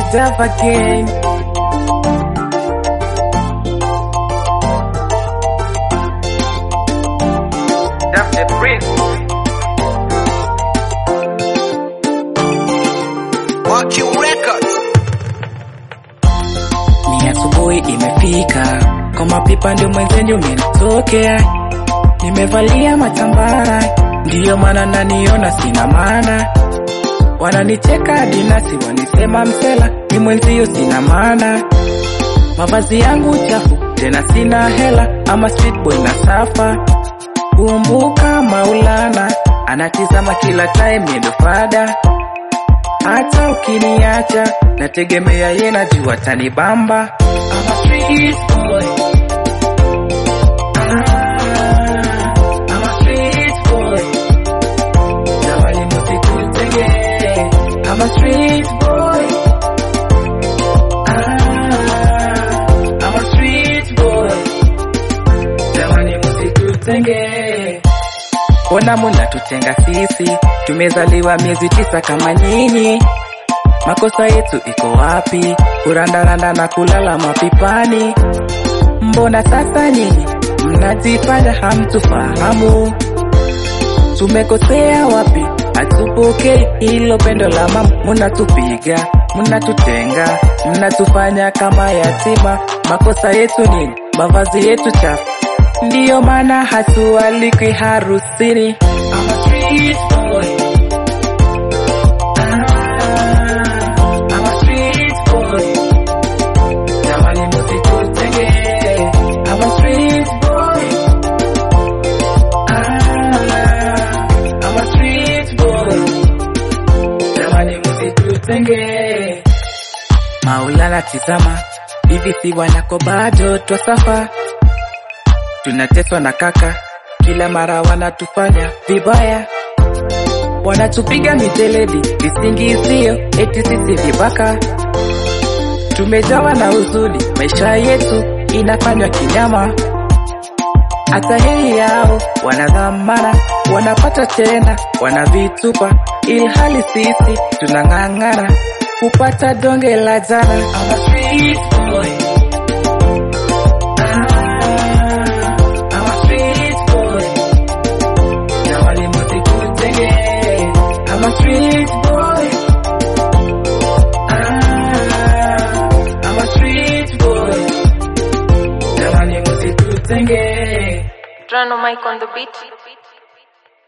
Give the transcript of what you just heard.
deserve again. That's the prince. Working Records. Ni asubuhi imefika, kwa mapipa ndio mwenzenu umenitokea. Nimevalia matambara, ndiyo maana naniona sina maana. Wananicheka hadi nasi wanisema msela, ni mwenzio sina maana. Mavazi yangu chafu, tena sina hela, ama street boy na safa. Kumbuka Maulana, anatizama kila time nendo fada hata ukiniacha nategemea ye najua tanibamba I'm a street boy. Ah, I'm a street boy. Jamani msikutenge. I'm a street boy. Ah, I'm a street boy. Jamani msikutenge. Ona munatutenga sisi, tumezaliwa miezi tisa kama nyinyi. Makosa yetu iko wapi? Kurandaranda na kulala mapipani. Mbona sasa nyinyi mnajifanya hamtufahamu? Tumekosea wapi? Hatupokei hilo pendo la mama, munatupiga, munatutenga, mnatufanya kama yatima. Makosa yetu nini? Mavazi yetu chafu, ndiyo maana hatualikwi harusini. I'm a street boy. Ah, I'm a street boy. Jamani msikutenge. I'm a street boy. Ah, I'm a street boy. Jamani msikutenge. Maulana tizama, hivi si wanako bado twasafa, tunateswa na kaka, kila mara wanatufanya vibaya, wanatupiga miteledi, visingizio eti sisi vibaka, tumejawa na huzuni, maisha yetu inafanywa kinyama. Hata heri yao wanadhamana, wanapata tena, wanavitupa, ilhali sisi tunang'ang'ana kupata donge la jana. I'm a street boy. Ah, I'm a street boy. Jamani msikutenge. I'm a street boy. Ah, I'm a street boy. Jamani msikutenge. Drano Mike on the beat.